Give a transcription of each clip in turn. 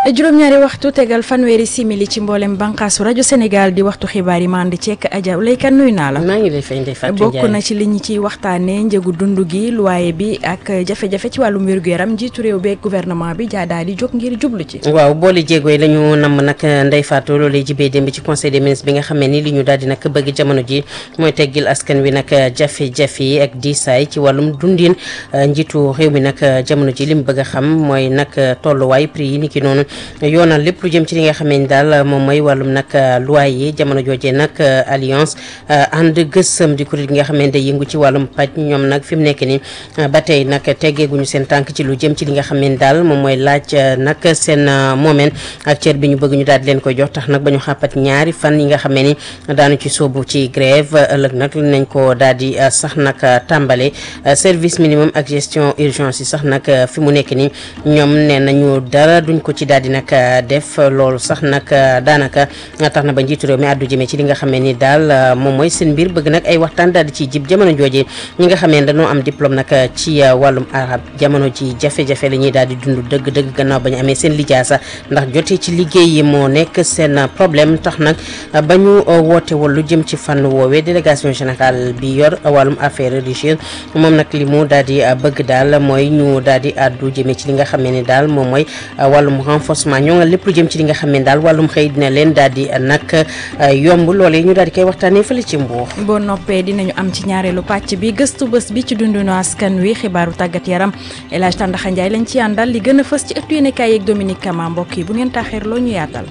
juróom-ñaari waxtu tegal fanweeri simili ci mboolem bànqaasu rajo Sénégal di waxtu xibaar yi maa andi ceek Adja Leykan nuyu naa la. maa ngi lay fay Ndeye Fatou bokk na ci li ñu ciy waxtaanee njëgu dund gi luwaaye bi ak jafe-jafe ci wàllum wér-gu-yaram njiitu réew beeg gouvernement bi jaa daal di jóg ngir jublu ci. waaw boole jéego yi la ñu namm nag Ndeye Fatou loolee jibee démb ci conseil des ministres bi nga xamee ni li ñu daal di nag bëgg jamono ji mooy teggil askan wi nag jafe-jafe yi ak diisaay ci wàllum dundin njiitu réew mi nag jamono ji li mu bëgg a xam mooy nag tolluwaay prix yi ni ki noonu yoonal lépp lu jëm ci li nga xamee ni daal moom mooy wàllum nag loi yi jamono joojee nag alliance ànd gësëm di kuréel gi nga xamee ni day yëngu ci wàllum paj ñoom nag fi mu nekk ni ba tey nag teggeeguñu seen tànk ci lu jëm ci li nga xamee ni daal moom mooy laaj nag seen moomeen ak cër bi ñu bëgg ñu daal di leen koy jox tax nag ba ñu xàppat ñaari fan yi nga xamee ni daanu ci soobu ci grève ëllëg nag nañ ko daal di sax nag tàmbale service minimum ak gestion urgence yi sax nag fi mu nekk ni ñoom nee nañu dara duñ ko ci daal di nag def loolu sax nag daanaka tax na ba njiitu réew mi àddu jëmee ci li nga xamee ni daal moom mooy seen mbir bëgg nag ay waxtaan daal di ciy jib jamono jooje ñi nga xamee ne dañoo am diplôme nag ci wàllum arab jamono ji jafe-jafe la ñuy daal di dund dëgg-dëgg gannaaw ba ñu amee seen lijaasa ndax jotee ci liggéey yi moo nekk seen problème tax nag ba ñu woote wal lu jëm ci fànn woowee délégation générale bi yor wàllum affaire religieuse moom nag li mu daal di bëgg daal mooy ñu daal di àddu jëmee ci li nga xamee ni daal moom mooy wàllum renforcement ñoo nga lépp lu jëm ci li nga xam ne daal wàllum xëy dina leen daal di nag yomb loolee ñu daal di koy waxtaanee fële ci Mbour. boo noppee dinañu am ci ñaareelu pàcc bi gëstu bés bi ci dundunu askan wi xibaaru tàggat yaram El Hadj Tandaxa Ndiaye lañ ci àndal li gën a fës ci ëttu yéenekaay yeeg Dominique Kama mbokk yi bu ngeen taaxeer loo ñu yaatal.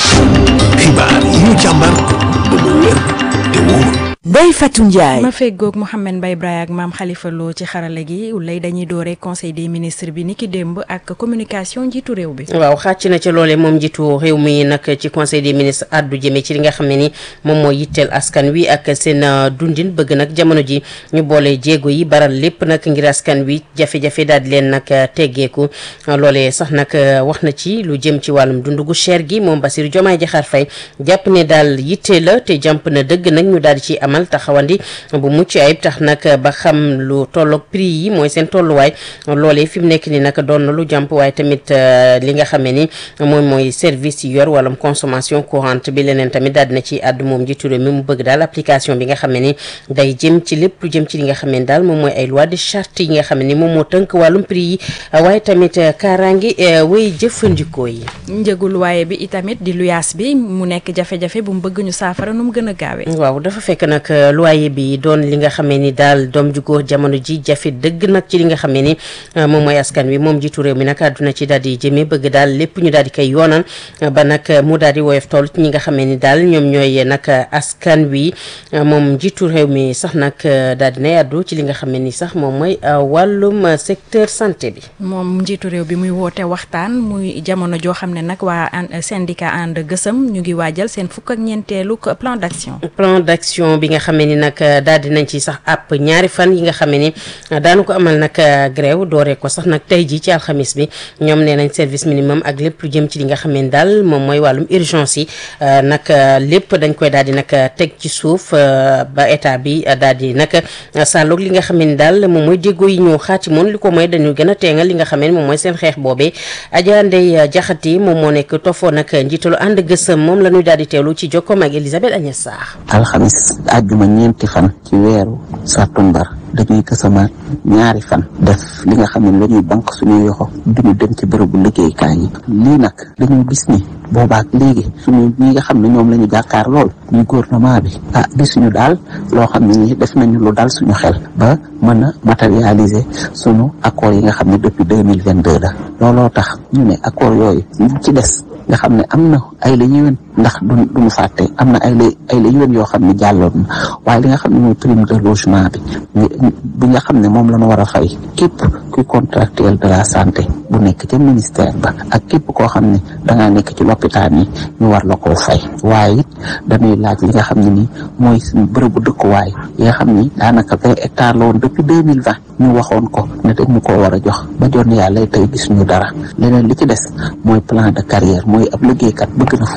xibaar yi ñu càmbar ba mu wér te wóor. Ndeye Fatou Ndiaye. ma feggoog Mouhamed Mbaye Braye ak maam Khalifa Lo ci xarale gi lay dañuy doore conseil des ministres bi niki démb ak communication njiitu réew bi. waaw xàcc na ca loolee moom njiitu réew mi nag ci conseil des ministres addu jëmee ci li nga xam ne ni moom moo yitteel askan wi ak seen dundin bëgg nag jamono ji ñu boole jéego yi baral lépp nag ngir askan wi jafe-jafe daal di leen nag teggeeku loolee sax nag wax na ci lu jëm ci wàllum dund gu cher gi moom Bassirou Diomaye Diakhar Faye jàpp ne daal yitte la te jàmp na dëgg nag ñu daal di ci amal taxawandi bu mucc ayib tax nag ba xam lu tolloog prix yi mooy seen tolluwaay loolee fi mu nekk ni nag doon na lu jàmp waaye tamit li nga xamee ni moom mooy service yi yor wàllum consommation courante bi leneen tamit daal dina ci àddu moom njiitu réew mi mu bëgg daal application bi nga xamee ni day jëm ci lépp lu jëm ci li nga xamee ni daal moom mooy ay loi de charte yi nga xam ne ni moom moo tënk wàllum prix yi waaye tamit kaaraange way jëfandikoo yi njëgul waaye bi itamit di luyaas bi mu nekk jafe-jafe bu mu bëgg ñu saafara nu mu gën a gaawee. waaw dafa fekk nag loyer bi doon li nga xamee ni daal doom ju góor jamono ji jafe dëgg nag ci li nga xamee ni moom mooy askan wi moom jiitu réew mi nag àdduna ci daal di jëmee bëgg daal lépp ñu daal di koy yoonal ba nag mu daal di woyof toll ci ñi nga xamee ni daal ñoom ñooy nag askan wi moom jiitu réew mi sax nag daal di nay àddu ci li nga xamee ni sax moom mooy wàllum secteur santé bi. moom njiitu réew bi muy woote waxtaan muy jamono joo xam ne nag waa syndicat ànd gësëm ñu ngi waajal seen fukk ak ñeenteelu plan d'action. plan d'action bi nga xamee ni nag daal di nañ ci sax àpp ñaari fan yi nga xamee ni daanu ko amal nag grève dooree ko sax nag tey jii ci alxamis bi ñoom nee nañ service minimum ak lépp lu jëm ci li nga xamee ni daal moom mooy wàllum urgence yi nag lépp dañ koy daal di nag teg ci suuf ba état bi daal di nag sàlloog li nga xamee ni daal moom mooy déggoo yi ñu xaati moon li ko mooy dañu gën a teengal li nga xamee ni moom mooy seen xeex boobee Adja Ndeye Diakhaté moom moo nekk tofoo nag njiitalu ànd gësëm moom la ñuy daal di teewlu ci jokkoom ak Elisabeth Agnès Sarr alxamis àjjuma ñeenti fan ci weeru sàttumbar dañuy kësamaat ñaari fan def li nga xam ne la ñuy banque suñuy yoxo duñu dem ci bërëbu liggéeykaay yi lii nag dañu gis ni boobaak léegi suñu ñi nga xam ne ñoom la ñu jàkkaar lool ñu gouvernement bi ah gisuñu daal loo xam ne ni def nañu lu dal suñu xel ba mën a matérialiser suñu accord yi nga xam ne depuis deux mille vingt deux la looloo tax ñu ne accord yooyu ñu ci des nga xam ne am na ay la yéwén ndax du duñu fàtte am na ay la ay la yéwén yoo xam ne jàlloon na waaye li nga xam ne mooy prime de logement bi bi nga xam ne moom la ñu war a fay képp kuy contractuel de la santé bu nekk ca ministère ba ak képp koo xam ne dangaa nekk ci lopitaan yi ñu war la koo fay waaye it dañuy laaj li nga xam ne ni mooy suñu bërëbu dëkkuwaay yi nga xam ni daanaka vingt hectares la woon depuis deux mille vingt ñu waxoon ko ne dañ ñu koo war a jox ba joon yàlla tey gis ñu dara leneen li ci des mooy plan de carrière mooy ab liggéeykat bëgg na fu mu toll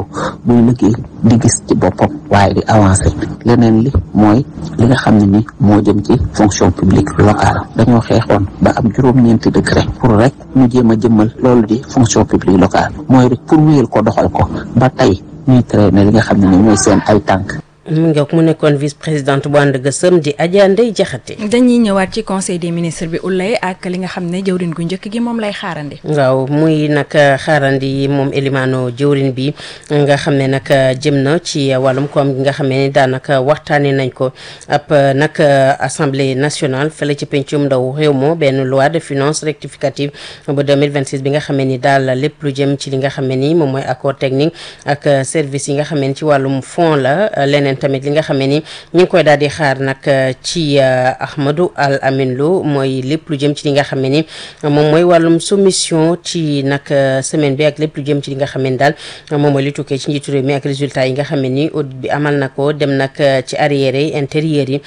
noppalu buy liggéey di gis ci boppam waaye di avancé leneen li mooy li nga xam ne ni moo jëm ci fonction publique locale dañoo xeexoon ba am juróom-ñeenti décret pour rek ñu jéem a jëmmal loolu di fonction publique locale mooy rek pour wéyal ko doxal ko ba tey ñuy traîner li nga xam ne ni ñooy seen ay tànk mu ngi mu nekkoon vice présidente bu ànd gësëm di Adja Ndeye Diakhaté. dañuy ñëwaat ci conseil des ministres bi ulay ak li nga xam ne jëwrin gu njëkk gi moom lay xaarandi. waaw muy nag xaarandi moom Elimano jëwrin bi nga xam ne nag jëm na ci wàllum koom gi nga xam ne daanaka waxtaanee nañ ko ab nag assemblée nationale fële ci pencum ndaw réew moo benn loi de finances rectificative bu 2026 bi nga xam ni daal lépp lu jëm ci li nga xam ni moom mooy accord technique ak service yi nga xam ne ci wàllum fond la leneen. tamit li nga xam ne ni ñu ngi koy daal di xaar nag ci Ahmadou Al Amin Lo mooy lépp lu jëm ci li nga xam ne ni moom mooy wàllum soumission ci nag semaine bi ak lépp lu jëm ci li nga xam ne daal moom mooy li tukkee ci njiitu réew mi ak résultat yi nga xam ne ni audit bi amal na ko dem nag ci arrière yi intérieur yi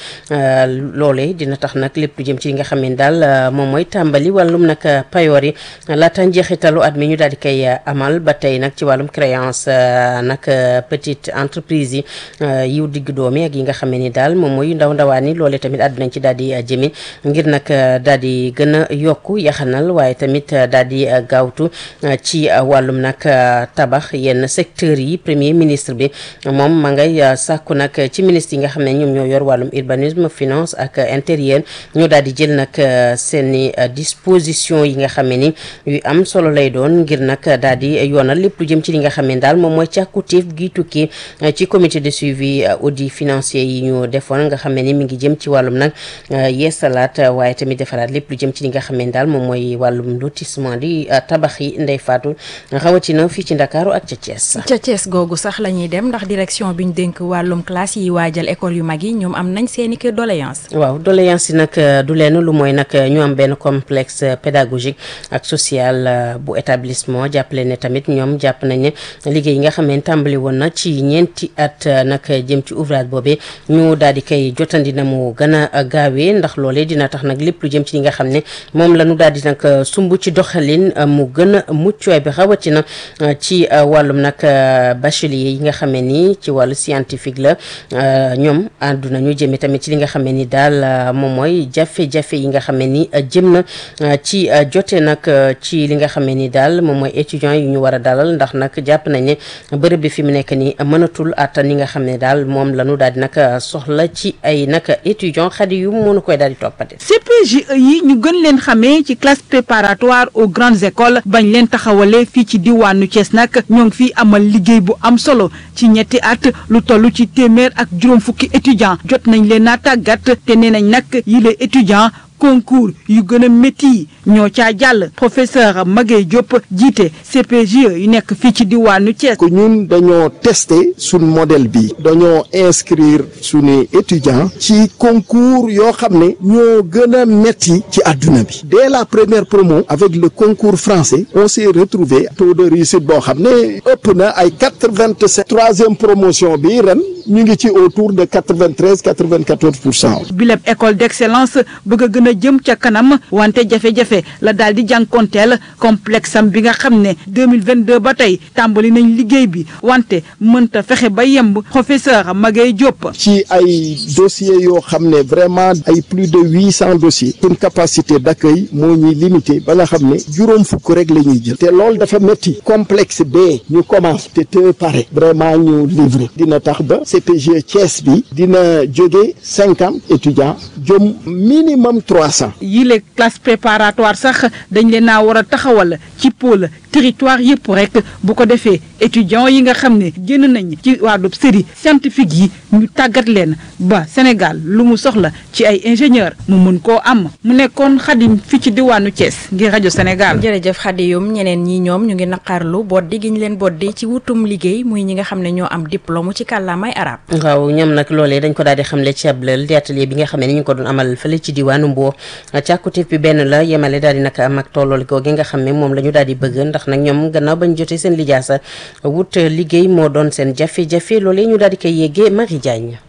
loole dina tax nag lépp lu jëm ci li nga xam ne daal moom mooy tàmbali wàllum nag payoor yi laata njeexitalu at mi ñu daal di koy amal ba tey nag ci wàllum créance nag petite entreprise yi yiw digg doomi ak yi nga xam ne ni daal moom mooy ndaw ndawaan yi loolee tamit àddinañ ci daal di jëmi ngir nag daal di gën a yokku yaxanal waaye tamit daal di gaawtu ci wàllum nag tabax yenn secteurs yi premier ministre bi moom ma ngay sàkku nag ci ministre yi nga xam ne ñoom ñoo yor wàllum urbanisme finance ak intérieur ñu daal di jël nag seeni disposition yi nga xam ne ni yu am solo lay doon ngir nag daal di yoonal lépp lu jëm ci li nga xam ne daal moom mooy càkkutéef gi tukki ci comité de suivi audit financier yi ñu defoon nga xam ne ni mi ngi jëm ci wàllum nag yeesalaat waaye tamit defaraat lépp lu jëm ci li nga xam ne daal moom mooy wàllum lotissement di tabax yi ndey faatu rawatina fii ci Ndakaaru ak ca Thiès. ca Thiès googu sax la ñuy dem ndax direction bi ñu dénk wàllum classe yi waajal école yu mag yi ñoom am nañ seeni kër doléance waaw doléance yi nag du leen lu mooy nag ñu am benn complexe pédagogique ak social bu établissement jàppale ne tamit ñoom jàpp nañ ne liggéey yi nga xam ne tàmbali woon na ci ñeenti at nag jëm ci ouvrage boobee ñu daal di koy jotandi na mu gën a gaawee ndax loolee dina tax nag lépp lu jëm ci li nga xam ne moom la ñu daal di nag sumb ci doxalin mu gën a muccuwaay bi rawatina ci wàllum nag bachelier yi nga xam ne ni ci wàllu scientifique la ñoom àdduna ñu jëmee tamit ci li nga xam ne ni daal moom mooy jafe-jafe yi nga xam ne ni jëm na ci jote nag ci li nga xam ne ni daal moom mooy étudiants yi ñu war a dalal ndax nag jàpp nañ ne bërëb bi fi mu nekk nii mënatul attan li nga xam ne daal moom la ñu daal di nag soxla ci ay nag étudiants xadi yu mënu koy daal di toppate. CPGE yi ñu gën leen xamee ci classe préparatoire aux grandes écoles bañ leen taxawalee fii ci diwaanu Thiès nag ñoo ngi fii amal liggéey bu am solo ci ñetti at lu toll ci téeméer ak juróom fukki étudiants jot nañ leen a tàggat te nee nañ nag yile étudiants. concours yu gën a métti yi ñoo caa jàll professeur Maguette Diop jiite CPGE yu nekk fii ci diwaanu Thiès. que ñun dañoo tester suñ modèle bi dañoo inscrire suñu étudiants ci concours yoo xam ne ñoo gën a métti ci àdduna bi dès la première promo avec le concours français on s'est retrouvé taux de réussite boo xam ne ëpp na ay quatre vingt sept troisième promotion bi ren ñu ngi ci autour de quatre vingt treize quatre vingt quatorze pour cent. bileb école d'excellence bëgg a gën a jëm ca kanam wante jafe-jafe la daal di jànkonteel complexe am bi nga xam ne 2022 ba tey tàmbali nañ liggéey bi wante mënta fexe ba yemb professeur Maguette Diop. ci ay dossiers yoo xam ne vraiment ay plus de huit cent dossiers suñ capacité d'accueil moo ñuy limité ba nga xam ne juróom fukk rek la ñuy jël te loolu dafa métti complexe bee ñu commence te te pare vraiment ñu livrer dina tax ba CPG Thiès bi dina jóge cinquante étudiants jëm minimum trois cent. yile classe préparatoire sax dañ leen naa war a taxawal ci pôle territoire yëpp rek bu ko defee étudiants yi nga xam ne génn nañ ci wàllu série scientifique yi ñu tàggat leen ba Sénégal lu mu soxla ci ay ingénieur mu mën koo am mu nekkoon xadim fi ci diwaanu Thiès ngir rajo Sénégal. jërëjëf xadiyum ñeneen ñi ñoom ñu ngi naqarlu boddi gi ñu leen boddi ci wutum liggéey muy ñi nga xam ne ñoo am diplôme ci kàllaamay arab waaw ñoom nag loolee dañ ko daal di xamle ci ab lël di atelier bi nga xam ne ni ñu ko doon amal fële ci diwaanu Mbour càkkutéef bi benn la yemale daal di nag am ak tollool googu nga xam ne moom la ñu daal di bëgg ndax nag ñoom gannaaw bañ jotee seen lijaasa wut liggéey moo doon seen jafe-jafe loolee ñu daal di koy yeggee Marie Diagne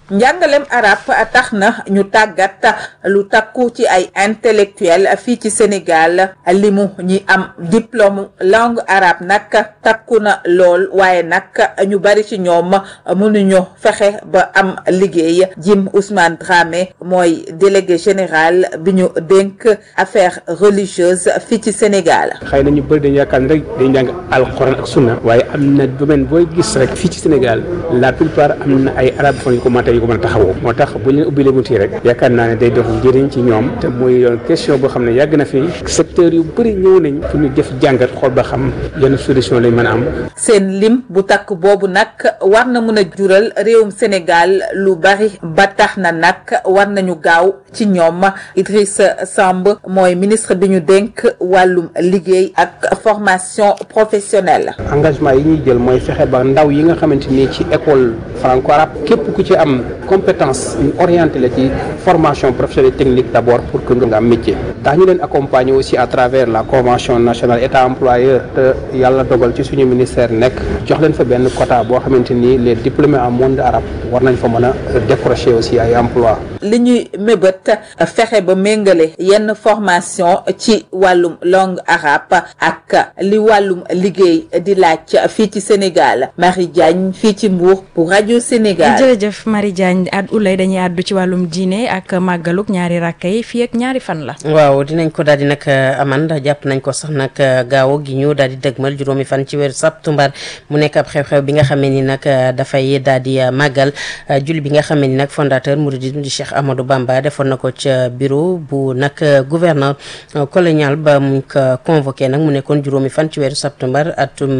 njàngalem arab tax na ñu tàggat lu takku ci ay intellectuel fii ci Sénégal limu ñi am diplôme langue arabe nag takku na lool waaye nag ñu bari ci ñoom mënuñu fexe ba am liggéey Jim Ousmane Dramé mooy délégué général bi ñu dénk affaires religieuses fii ci Sénégal. xëy na ñu bëri dañu yaakaar ne rek dañu jàng alxuraan ak sunna waaye am na domaine booy gis rek fii ci Sénégal la plupart am na ay arabophones yu ko mën a yu ko mën a taxawoo moo tax bu ñu leen ubbilee bunt yi rek yaakaar naa ne day dox njëriñ ci ñoom te muy yoon question boo xam ne yàgg na fi secteur yu bëri ñëw nañ pour ñu def jàngat xool ba xam yenn solution lañ mën a am. seen lim bu takk boobu nag war na mën a jural réewum Sénégal lu bari ba tax na nag war nañu gaaw ci ñoom Idrissa Samb mooy ministre bi ñu dénk wàllum liggéey ak formation professionnelle. engagement yi ñuy jël mooy fexe ba ndaw yi nga xamante ni ci école franco arabe képp ku ci am compétence ñu orienté la ci formation professionnelle technique d' abord pour que nga am métier. daa ñu leen accompagner aussi à travers la convention nationale état employeur te yàlla dogal ci suñu ministère nekk jox leen fa benn quota boo xamante ni les diplômés en monde arabe war nañ fa mën a décrocher aussi ay emploi li ñuy mébét fexe ba méngale yenn formation ci wàllum langue arabe ak li wàllum liggéey di laaj fii ci Sénégal Marie Diagne fii ci Mbour pour rajo Sénégal. jërëjëf Marie Diagne ad ulay dañuy àddu ci wàllum diine ak màggaluk ñaari rakka yi fii ak ñaari fan la. waaw dinañ ko daal di nag aman jàpp nañ ko sax nag gaaw gi ñu daal di dëgmal juróomi fan ci weeru septembre mu nekk ab xew-xew bi nga xamee ni nag dafay daal di màggal julli bi nga xamee ni nag fondateur mouridisme di Cheikh Amadou Bamba defoon na ko ca bureau bu nag gouverneur colonial ba mu ko convoqué nag mu nekkoon juróomi fan ci weeru septembre atum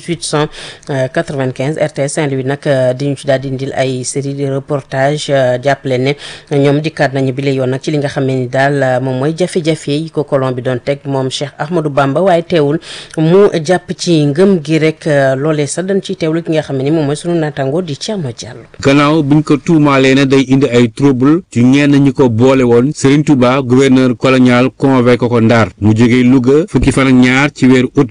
1895 RTS Saint-Louis nag di ñu ci daal di indil ay série de reportage jàppale ne ñoom dikkaat nañu bi la yoon nag ci li nga xamee ni daal moom mooy jafe-jafe yi ko colon bi doon teg moom Cheikh Ahmadou Bamba waaye teewul mu jàpp ci ngëm gi rek loolee sax dañ ciy teewlu ki nga xam ne ni moom mooy sunu naataango di Thierno Diallo. gannaaw buñ ko tuumaalee ne day indi ay trouble ci ñenn ñi ko boole woon Serigne Touba gouverneur colonial convoqué ko Ndar mu jógee Louga fukki fan ak ñaar ci weeru août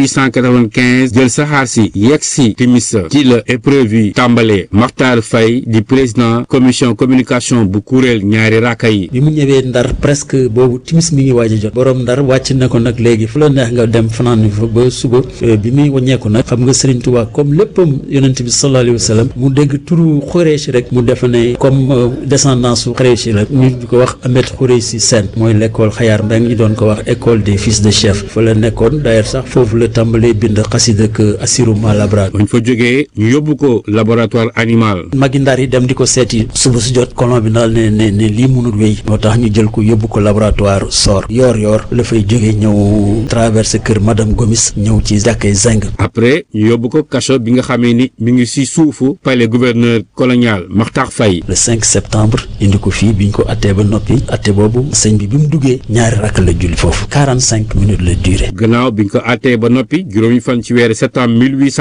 1895 jël saxaar si yegg si timis ci la épreuve yi tàmbalee Makhtar Faye di président commission communication bu kuréel ñaari raaka yi. bi mu ñëwee Ndar presque boobu timis mi ngi waaj a jot borom Ndar wàcc na ko nag léegi fu la neex nga dem fanaan fa ba suba bi muy wàññeeku nag xam nga Serigne Touba comme léppam yonent bi sallallahu alayhi wa sallam mu dégg turu Xureesi rek mu defe ne comme descendance su Xureesi la ñu di ko wax Ahmed Xureesi Sène mooy l'école Xayaar Mbeng ñu doon ko wax école des fils de chef fa la nekkoon d'ailleurs sax foofu la tàmbalee bind xasida ak Assirou Malabra bañ fa jógee ñu yóbbu ko laboratoire animal. magi Ndar yi dem di ko seeti suba su jot colon bi daal ne ne ne lii mënul wéy moo tax ñu jël ko yóbbu ko laboratoire sor yoor yoor la fay jógee ñëw traversé kër madame Gomis ñëw ci jàkkee Zeng. après ñu yóbbu ko kaso bi nga xamee ni mi ngi si suufu palais gouverneur colonial Makhtar Faye. le 5 septembre indi ko fii biñ ko attee ba noppi atte boobu sëñ bi bi mu duggee ñaari rakk la julli foofu 45 minutes la durée. gannaaw biñ ko attee ba noppi juróomi fan ci weeru septembre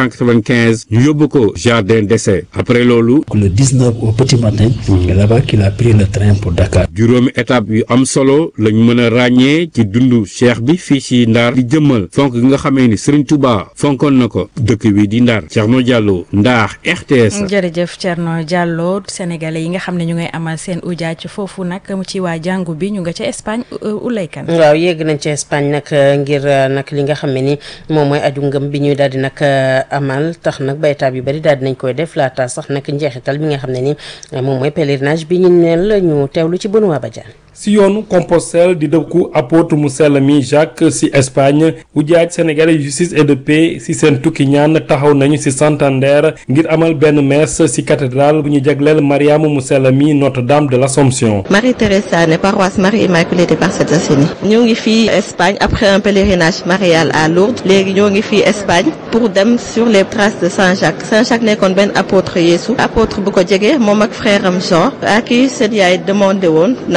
1895 ñu yóbbu ko jardin d'essai après loolu. le 19 au petit matin. c'est là-bas qu'il a pris le train pour Dakar. juróomi étape yu am solo lañ mën a ràññee ci dundu cheikh bi fii ci Ndar di jëmmal fonk gi nga xamee ni Serigne Touba fonkoon na ko dëkk wi di Ndar Thierno Diallo Ndar RTS. jërëjëf Thierno Diallo sénégalais yi nga xam ne ñu ngay amal seen ujaaj foofu nag mu ci waa jàngu bi ñu nga ca Espagne ulaykan waaw yegg nañ ca Espagne nag ngir nag li nga xam ne ni moom mooy aju ngëm bi ñuy daal di nag amal tax nag ba étape yu bari daal di nañ koy def laata sax nag njeexital bi nga xam ne ni moom mooy pèlerinage bi ñu neel ñu teewlu ci Benoît Badiane si yoonu Compostelle di dëkku apôtre mu sell mi Jacques si Espagne ujaaj sénégalais justice et de paix si seen tukki ñaan taxaw nañu si Santander ngir amal benn messe si cathédrale bu ñu jagleel Mariama mu sell mi Notre-Dame de l'Assomption. Marie Thérèse Sané paroisse Marie Immaculée des Parcelles Assainies ñoo ngi fii Espagne après un pèlerinage marial à Lourdes léegi ñoo ngi fii Espagne pour dem sur les traces de Saint Jacques Saint Jacques nekkoon benn apôtre Yeesu apôtre bu ko jege moom ak frère am Jean à qui seen yaay demandé woon ndax kenn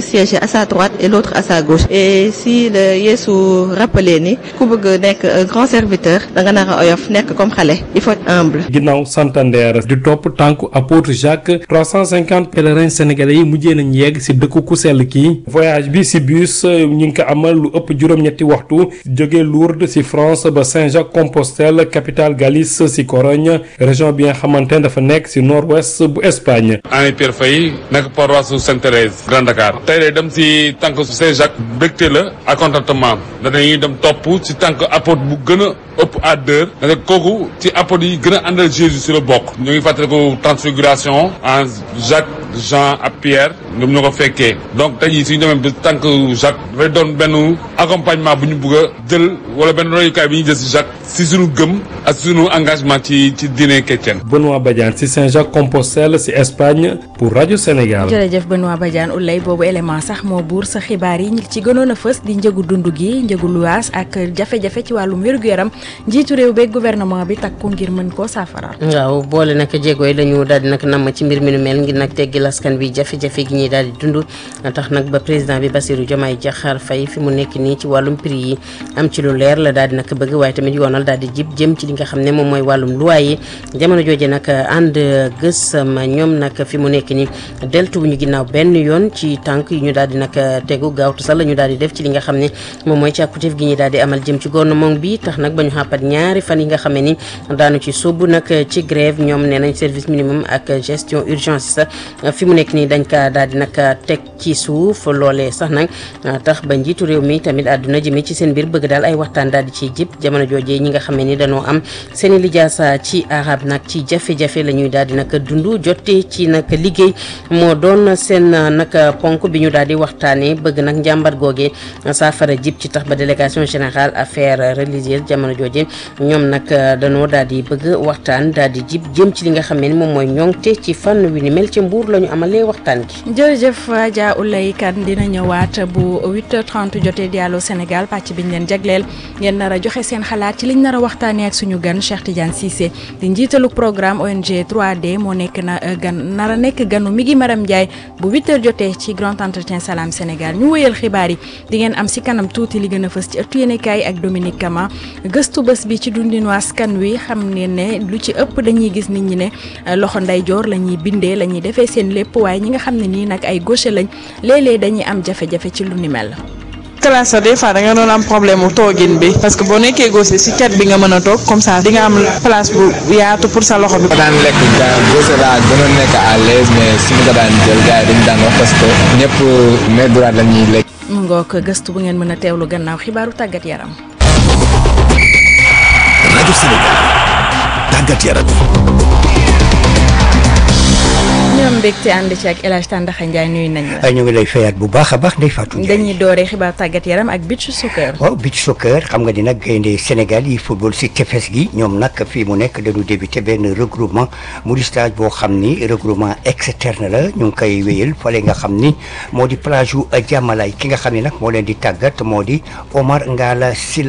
siéger à sa droite et l'autre à sa gauche et si le Yeesu rappelé ni ku bëgg nekk un grand serviteur da nga nar a oyof nekk comme xale il faut être humble. ginnaaw Santander di topp tànku apôtre Jacques 350 pèlerins sénégalais yi mujjee nañ yegg si dëkku ku sell kii voyage bi si bus ñu ngi ko amal lu ëpp juróom-ñetti waxtu jóge Lourdes si France ba Saint-Jacques-Compostelle capitale Galice si Corogne région bi nga xamante ne dafa nekk si nord-ouest bu Espagne. Henri Pierre Faye nekk paroisse su Sainte-Thérèse Grand Dakar tey de dem si tànk su Saint-Jacques bégte la ak contentement danañuy dem topp si tànk apôtre bu gën a ëpp à deux da kooku ci apôtre yi gën a àndal Jésus si la bokk ñu ngi fàttaliku transfiguration en Jacques Jean ak Pierre ñoom ñoo ko fekkee donc tey jii suñu demee ba tànk Jacques dafay doon benn accompagnement bu ñu bëgg a jël wala benn royukaay bi ñu jël si Jacques si suñu gëm ak suñu engagement ci ci diine chrétienne. Benoît Badiane si Saint-Jacques-Compostelle si Espagne pour rajo Sénégal. jërëjëf Benoît Badiane ulay boobu élément sax moo buur sa xibaar yi ñi ci gënoon a fës di njëgu dund gi njëgu luwaas ak jafe-jafe ci wàllum wér-gu-yaram njiitu réew beeg gouvernement bi takku ngir mën koo saafara. waaw boole nag jéego yi la ñu daal di nag namm ci mbir mi nu mel ngir nag teggil askan bi jafe-jafe gi ñuy daal di dund tax nag ba président bi Bassirou Diomaye Diakhar Faye fi mu nekk nii ci wàllum prix yi am ci lu leer la daal di nag bëgg waaye tamit yoonal daal di jib jëm ci li nga xam ne moom mooy wàllum luwaay yi jamono jooje nag ànd gësam ñoom nag fi mu nekk nii deltu bu ñu ginnaaw benn yoon ci tànk yi ñu daal di nag tegu gaawtu sax la ñu daal di def ci li nga xam ne moom mooy càkkutéef gi ñuy daal di amal jëm ci gouvernement bi tax nag ba ñu xàppat ñaari fan yi nga xam ne ni daanu ci sóobu nag ci grève ñoom nee nañ service minimum ak gestion urgence sax fi mu nekk nii dañ ka daal di nag teg ci suuf loolee sax nag tax ba njiitu réew mi tamit àdduna jëmee ci seen biir bëgg daal ay waxtaan daal di ciy jib jamono joojee ñi nga xam ne ni dañoo am seen i lijaasa ci arab nag ci jafe-jafe la ñuy daal di nag dund jote ci nag liggéey moo doon seen nag ponk bi ñu daal di waxtaanee bëgg nag njàmbat googee saafara jib ci tax ba délégation générale affaires religieuses jamono jooje ñoom nag dañoo daal di bëgg waxtaan daal di jib jëm ci li nga xam ne ni moom mooy ñoŋte ci fànn wi ni mel ci mbuur la ñu amalee waxtaan gi. jërëjëf Adja Oulay Kane dina ñëwaat bu 8h30 jotee Diallo Sénégal pàcc biñ leen jagleel ngeen nar a joxe seen xalaat ci liñ nar a waxtaanee ak suñu gan Cheikh Tidiane Cissé di njiitalu programme ONG 3D moo nekk na gan nar a nekk ganu mi ngi Maram Ndiaye bu 8h jotee ci grand entretien Salam Sénégal ñu wëyal xibaar yi di ngeen am si kanam tuuti li gën a fës ci ëttu yéenekaay ak Dominique Kama gëstu bés bi ci dundinu askan wi xam ne ne lu ci ëpp dañuy gis nit ñi ne loxo ndeyjoor la ñuy bindee la ñuy defee seen lépp waaye ñi nga xam ne nii nag ay gaucher lañ léeg-léeg dañuy am jafe-jafe ci lu ni mel. classe des fois da nga doon am problème mu toogin bi parce que boo nekkee gaucher si cat bi nga mën a toog comme ça di nga am place bu yaatu pour sa loxo bi. daan lekk gaucher laa gënoon nekk à l'aise mais su ma ko daan jël gars yi dañu daan wax parce que ñëpp main droite la ñuy lekk. mu ngoog gëstu bu ngeen mën a teewlu gannaaw xibaaru tàggat yaram. rajo Sénégal tàggat yaram. ñoom mbégte ànd ci ak El Hadj Tandakha Ndiaye nuyu nañ la. ñu ngi lay fayaat bu baax a baax Ndeye Fatou Ndiaye. dañuy dooree xibaar tàggat yaram ak beach soccer. waaw beach soccer xam nga ni nag gaynde Sénégal yi football si tefes gi ñoom nag fii mu nekk dañu débuté benn regroupement mu di stage boo xam ni regroupement externe la ñu ngi koy wéyal fale nga xam ni moo di plage yu Jàmmalaay ki nga xam ni nag moo leen di tàggat moo di Omar Ngala Sylla